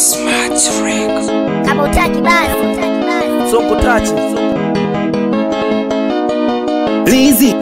Kama utaki basi. Sonko tachi Lizi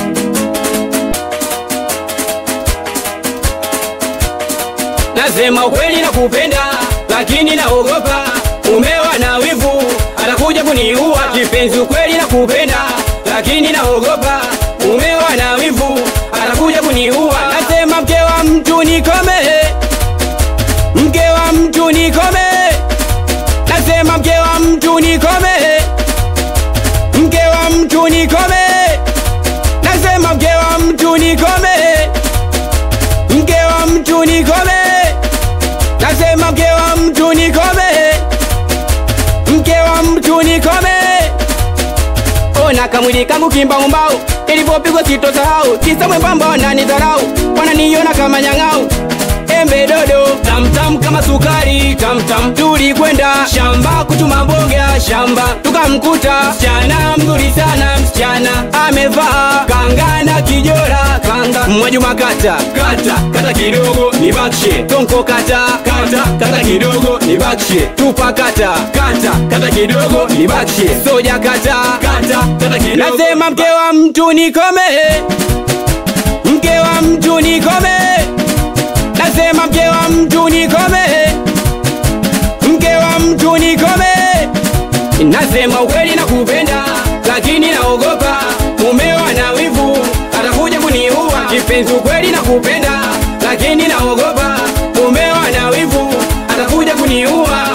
Nasema ukweli na kupenda, lakini naogopa umewa na wivu, atakuja kuniua kipenzi. Ukweli na kupenda, lakini naogopa umewa na wivu, atakuja kuniua. Nasema mke wa mtu nikome, mke wa mtu nikome, nasema mke wa mtu nikome, mke wa mtu nikome, nasema mke wa mtu nikome mke wa mtu nikome, nasema mke wa mtu nikome, mke wa mtu nikome. Ona kamwili kangu kimbaumbau, ilipopigwa sitosahau, kisa mwembamba wananidharau, wananiona kama nyang'au embe dodo tamtam kama sukari tamtam. Tulikwenda shamba kuchuma mboga shamba, tukamkuta msichana mzuri sana, msichana amevaa kanga na kijora kanga. Mwajuma kata kata kata kidogo nibakishe, tonko kata kata kata kidogo nibakishe, tupa kata kata kata kidogo nibakishe, soja kata kata kata kidogo. Nasema mke wa mtu nikome, mke wa mtu nikome nasema mke wa mtu nikome, mke wa mtu nikome. Nasema ukweli na kupenda, lakini naogopa mumewa na wivu, atakuja kuniua kipenzi. Ukweli na kupenda, lakini naogopa mumewa na wivu, atakuja kuniua.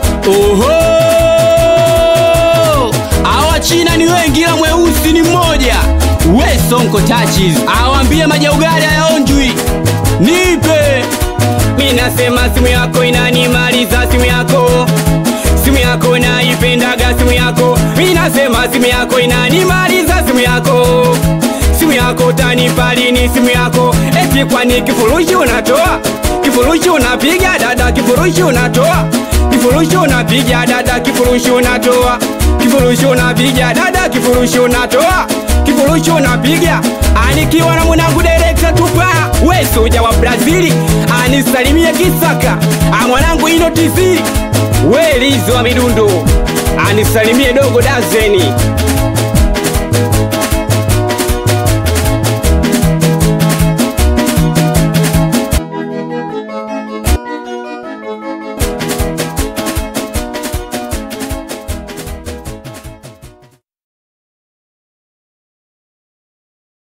Oho, awa China ni wengi, ila mweusi ni mmoja. We Sonko Touches awambie majaugali hayaonjwi nipe mi nasema simu yako inanimaliza simu yako simu yako naipendaga simu yako mi nasema simu yako inanimaliza simu yako simu yako tanipa lini simu yako eti kwani kifurushi unatoa kifurushi unapiga dada kifurushi unatoa kifurushi unapiga dada kifurushi unatoa kifurushi unapiga dada kifurushi unatoa kifurushi unapiga anikiwa na mwanangu direkta tupa we soja wa brazili anisalimie kisaka amwanangu ino tv we lizi wa midundo anisalimie dogo dazeni